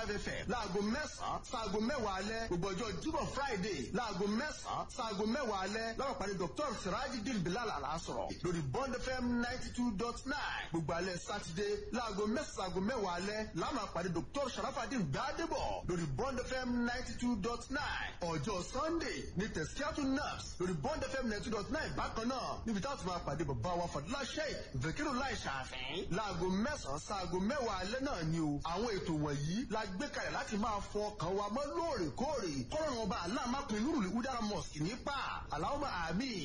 five fm láago mẹ́sàn-án sáago mẹ́wàá alẹ́ gbogbo ọjọ́ jíbọ̀ friday láago mẹ́sàn-án sáago mẹ́wàá alẹ́ láwọn pàdé dr sirajidin bilal alasọ̀rọ̀ lórí bond fm ninety two dot nine gbogbo alẹ́ sátidé láago mẹ́sàn-án mẹ́wàá alẹ́ láwọn pàdé dr sharafadin gbadebo lórí bond fm ninety two dot nine ọjọ́ sunday ní tẹ̀síkíátù nurse lórí bond fm ninety two dot nine bákan náà níbi táwọn ti máa pàdé bàbá wa fàdúrà sheik vekiru láì ṣàfihàn láago mẹ́sàn-án sáago mẹ́wàá alẹ́ náà ni o àwọn ètò wọ̀nyí la gbé kalẹ̀ láti máa fọ ọkàn wa mọ́ lóòrèkóòrè kọ́rọ̀ ọba aláàmápin nurul udara mosque nípa aláwọ̀ àmì